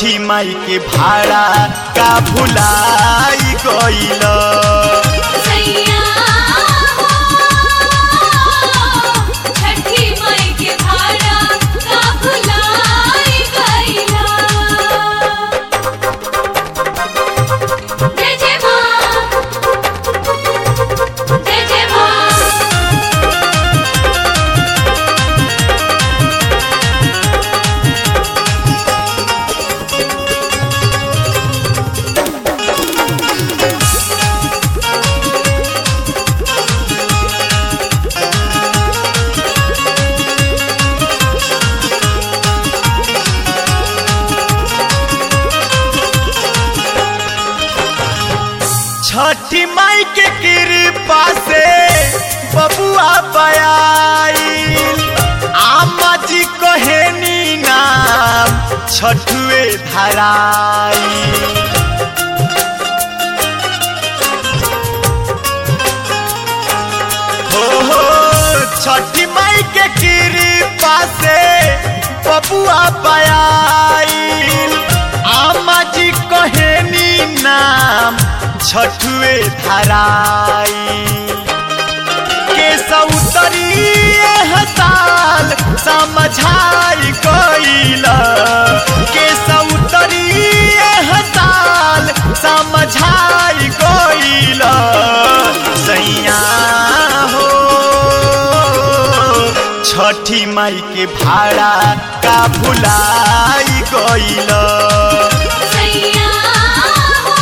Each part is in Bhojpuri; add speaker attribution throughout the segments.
Speaker 1: छठी माई के भाड़ा का भुलाई गईल
Speaker 2: सैया हो छठी माई के भाड़ा का भुलाई गईला जय जय माँ जय जय माँ
Speaker 1: छठी माई के कृपा से बबुआ बयाईल आमा जी कहेनी नाम छठुए धराई हो हो छठी माई के कृपा से बबुआ बयाईल आमा जी कहेनी नाम छठुए धराई के सौतरी साल समझाई गईल के सौतरी साल समझाई गईल सैया हो छठी माई के भाड़ा का भुलाई गईल
Speaker 2: सैया हो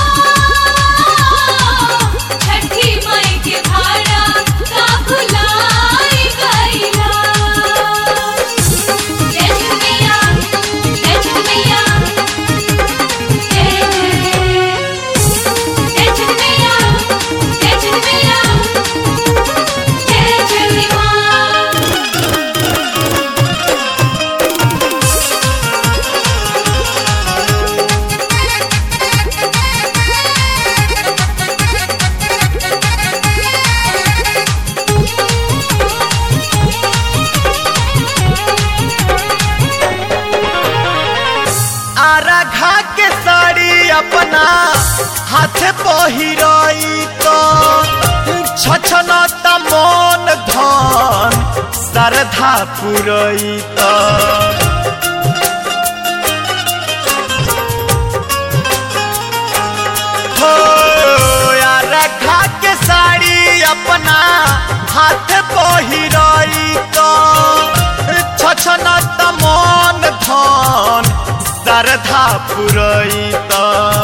Speaker 2: छठी माई के भाड़ा का भुलाई गईला जय झुमिया जय झुमिया जय जय जय झुमिया जय झुमिया जय झुमिया
Speaker 1: आराघा के साड़ी अपना हाथ पहिरई तो छछन मन धन श्रद्धा पुरई तो हो आराघा के साड़ी अपना हाथ पहिरई तो छछन मन धन श्रद्धा पुरई तो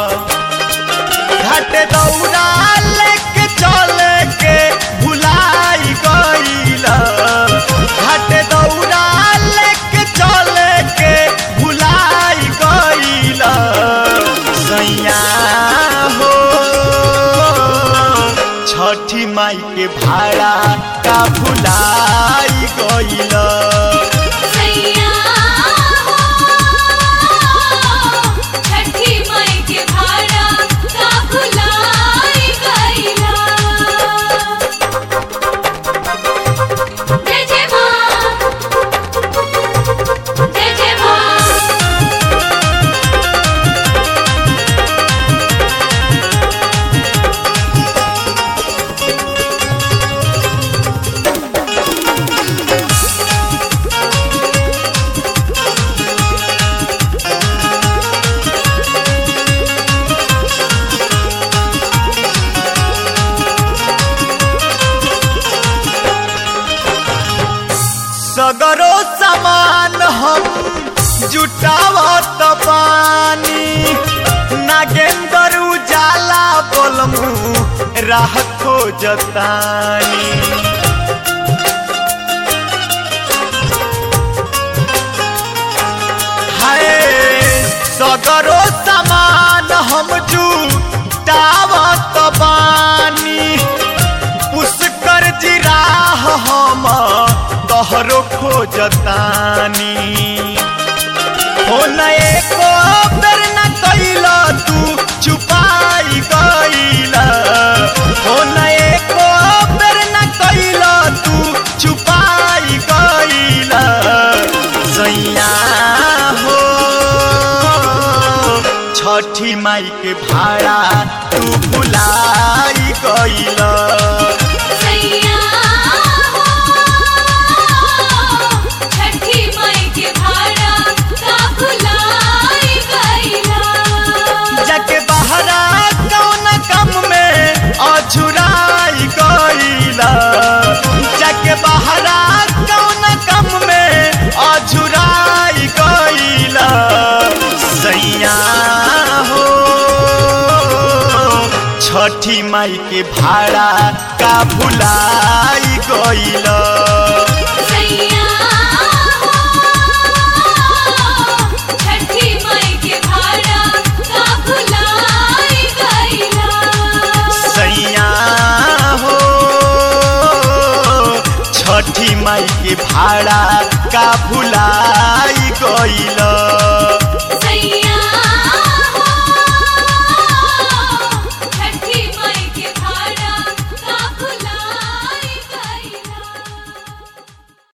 Speaker 1: घाट दौड़ा लेके चले के भुलाई गईल घाट दौड़ा लेके चले के भुलाई गईल सैया हो छठी माई के भाड़ा का भुलाई गईल
Speaker 2: सैया हो छठी माई के भाड़ा का भुलाई गईला जय जय माँ जय जय माँ
Speaker 1: सगरो सामान हम जुटावत पानी नागेंद्र उजाला बोलमू राह खोजतानी हाय सगरो सामान हम जुटावत बानी पुष्कर जिराह हम तोहरो खोजतानी हो न एको बेर न कैल तू चुपाई गईल हो न एको बेर न कैल तू चुपाई गईल सैया हो छठी माई के भाड़ा तू भुलाई गईल
Speaker 2: सैया हो छठी माई के भाड़ा का भुलाई गईला
Speaker 1: जाके बहरा कौन कम में अझुराई गईला जाके बहरा कौन कम में अझुराई गईला सैया हो छठी माई के भाड़ा का भुलाई गईला
Speaker 2: सैया हो छठी माई के भाड़ा का भुलाई गईला
Speaker 1: सैया हो छठी माई के भाड़ा का भुलाई गईल